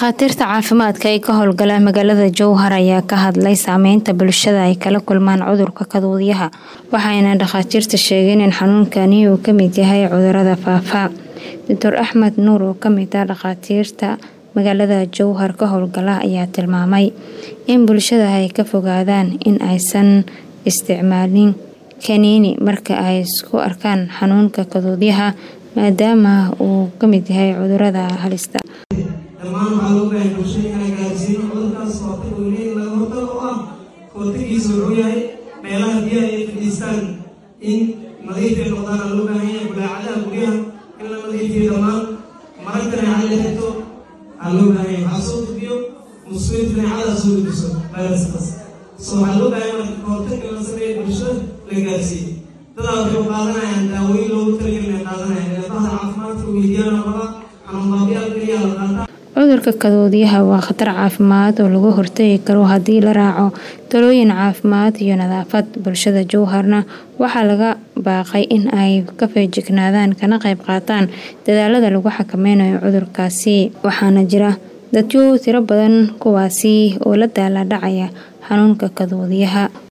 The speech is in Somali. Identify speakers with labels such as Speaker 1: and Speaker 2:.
Speaker 1: Dhakhaatiirta caafimaadka ee ka howlgala magaalada Jowhar ayaa ka hadlay saameynta bulshada ay kala kulmaan cudurka kaduudyaha waxayna dhakhaatiirta sheegeen in xanuunkani uu ka mid yahay cudurrada faafa. Dr Axmed Nuur oo ka mid ah dhakhaatiirta magaalada Jowhar ka howlgala ayaa tilmaamay in bulshada ay ka fogaadaan in aysan isticmaalin kaniini marka ay isku arkaan xanuunka kaduudyaha maadaama uu ka mid yahay cudurrada halista
Speaker 2: dhammaan waxaa loo baahay bulshada inay gaarsiino cudurkaas hortag uu leeyahay laga hortag oo ah hortagiisa wuxuu yahay meelaha biyaha ay fadhiistaan in nadiif ay noqdaan aa loo baahan yahay bulaacadaha guryaha in la nadiifiyo dhammaan marag daneecada la xirto aa loo baahan yahay waxaa soo gudbiyo musliminta daneecada soo gudbiso fayraskaas so waxaa loo baahan yahay marka hortagga la sameeyo bulshada la gaarsiiyo dadaa waxay u qaadanayaan daawooyin loogu talagelin ay qaadanayaan neefaha caafimaadka weydiyaana rabaa xanuun baabiyaal keliya la qaataa
Speaker 1: cudurka kaduudyaha waa khatar caafimaad oo laga hortagi karo haddii la raaco talooyin caafimaad iyo nadaafad bulshada jowharna waxaa laga baaqay in ay ka feejignaadaan kana qayb qaataan dadaalada lagu xakameynayo cudurkaasi waxaana jira dadyo tiro badan kuwaasi oo la daala dhacaya xanuunka kaduudyaha